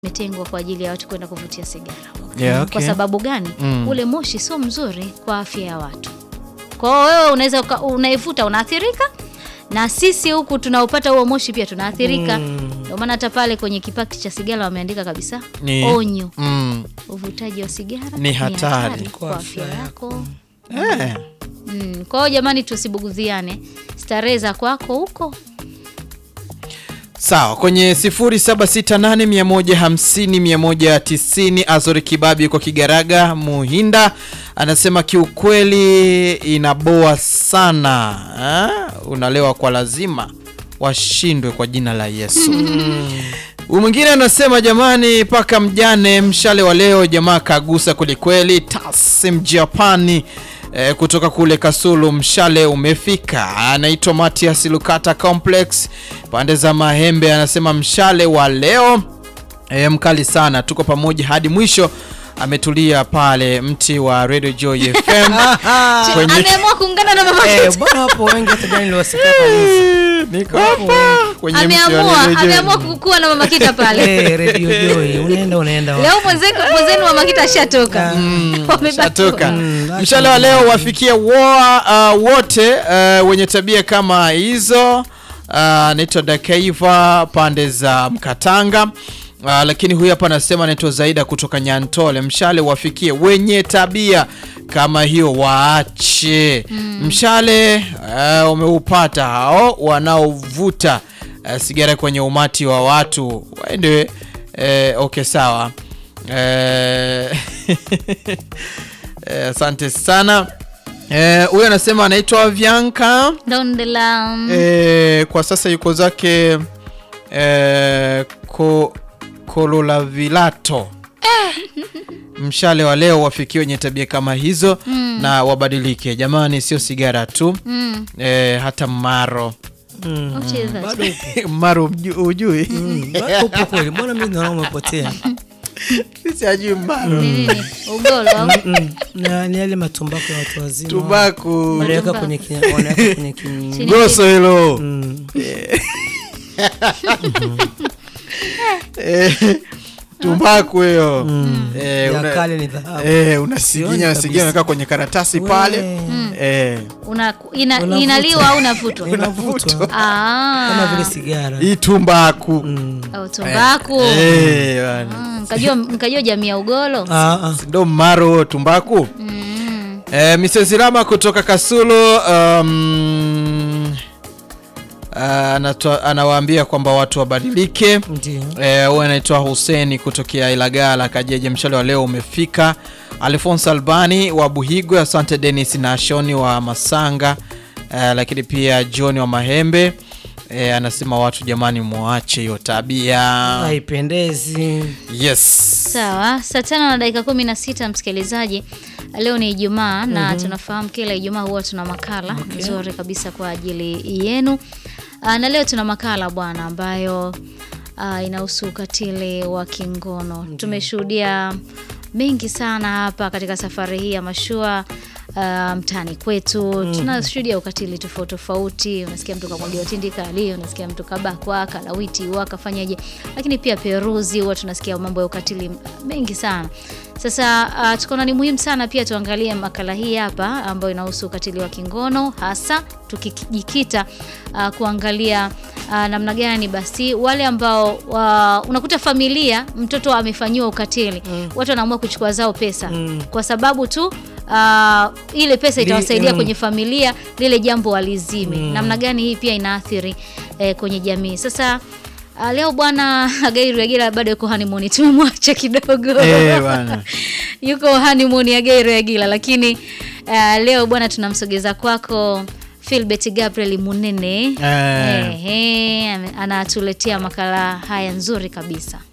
imetengwa kwa ajili ya watu kwenda kuvutia sigara. Yeah, okay. Kwa sababu gani? Mm. Ule moshi sio mzuri kwa afya ya watu. Kwa hiyo wewe unaweza uka- unaivuta unaathirika, na sisi huku tunaopata huo moshi pia tunaathirika. Ndio maana hata pale kwenye kipaki cha sigara wameandika kabisa Ni- onyo, Mm. uvutaji wa sigara Ni hatari kwa afya yako. Eh. Mm. Kwa hiyo jamani, tusibuguziane, starehe za kwako huko Sawa, kwenye 0768150190 Azori Kibabi kwa Kigaraga Muhinda anasema kiukweli inaboa sana ha? Unalewa kwa lazima, washindwe kwa jina la Yesu. Huyu mwingine anasema jamani, paka mjane mshale wa leo jamaa kagusa kwelikweli. Tasim Japani eh, kutoka kule Kasulu, mshale umefika. Anaitwa Matias Lukata Complex pande za Mahembe, anasema mshale wa leo e, mkali sana, tuko pamoja hadi mwisho. Ametulia pale mti wa Radio Joy FM kwenye ameamua kuungana na mama Eh, bwana wapo wengi hata jana niliwasikia kabisa. niko hapa kwenye mti wa ameamua Radio Joy. ameamua kukua na mama Kita pale. Eh, Radio Joy, unaenda unaenda wapi? Leo mwenzenu mwenzenu mama Kita ashatoka. Wamebaki- Shatoka. Mm, basi Mshale wa leo wafikie woa, uh, wote uh, wenye tabia kama hizo. Uh, Anaitwa Dakaiva pande za Mkatanga. Uh, lakini huyu hapa anasema anaitwa Zaida kutoka Nyantole. Mshale wafikie wenye tabia kama hiyo waache. Mshale uh, umeupata hao wanaovuta uh, sigara kwenye umati wa watu waende. Uh, okay, sawa. Eh, eh, asante sana Eh, huyu anasema anaitwa Vyanka Ndondela. eh, kwa sasa yuko zake eh, ko, Kololavilato mshale wa leo wafikie wenye tabia kama hizo na wabadilike jamani, sio sigara tu Mm. eh, hata maro Mm, What is that? bado upo. maro mju- ujui Mm, bado upo kweli. Mbona mimi naona umepotea? sisi ajui maro Ni nini? Ugolo au? Mm, na ni yale matumbako ya watu wazima. tubaku Wanaweka kwenye ki- wanaweka kwenye ki- Chini goso hilo Mm, Eh, tumbaku hiyo Eh, ya una- kale ni dhahabu. eh, unasiginya Sioni unasiginya kabisa. unakaa kwenye karatasi pale eh, Una, ina, Unavuta. inaliwa au unavutwa? Inavutwa kama vile Ah. sigara. hii tumbaku Mm. Au tumbaku. Eh, bwana. Mm, Mkajua mkajua jamii ya ugolo? Ah, ah. ndo maro huo tumbaku Mm. eh, Mrs. Rama kutoka Kasulu um, ah, anatoa- anawaambia kwamba watu wabadilike Ndio. Eh, huyu anaitwa Huseni kutokea Ilagala Kajeje. Mshale wa leo umefika. Alphonse Albani wa Buhigwe, asante Dennis na Shoni wa Masanga, eh, lakini pia John wa Mahembe eh, anasema watu jamani, muache hiyo tabia. Haipendezi. Yes. Sawa, saa tano na dakika kumi na sita msikilizaji, leo ni Ijumaa na tunafahamu kila Ijumaa huwa tuna makala nzuri kabisa kwa ajili yenu. Ah, na leo tuna makala bwana ambayo ah, inahusu ukatili wa kingono. Tumeshuhudia mengi sana hapa katika safari hii ya mashua ah, mtaani kwetu tunashuhudia ukatili tofauti tofauti. Unasikia mtu kamwagiwa tindikali, unasikia mtu kabakwa, kalawiti, wakafanyaje, lakini pia peruzi, huwa tunasikia mambo ya ukatili mengi sana. Sasa uh, tukaona ni muhimu sana pia tuangalie makala hii hapa ambayo inahusu ukatili wa kingono hasa tukijikita uh, kuangalia uh, namna gani basi wale ambao uh, unakuta familia mtoto amefanyiwa ukatili watu wanaamua kuchukua zao pesa kwa sababu tu uh, ile pesa Li- itawasaidia mm. kwenye familia lile jambo walizime. Namna gani hii pia inaathiri eh, kwenye jamii. Sasa uh, leo bwana Gairu Yagila bado yuko honeymoon, tumemwacha kidogo Eh, bwana. yuko honeymoon ya Gairu Yagila, lakini uh, leo bwana tunamsogeza kwako Philbert Gabriel Munene Eh. Ehe, ame- anatuletea makala haya nzuri kabisa.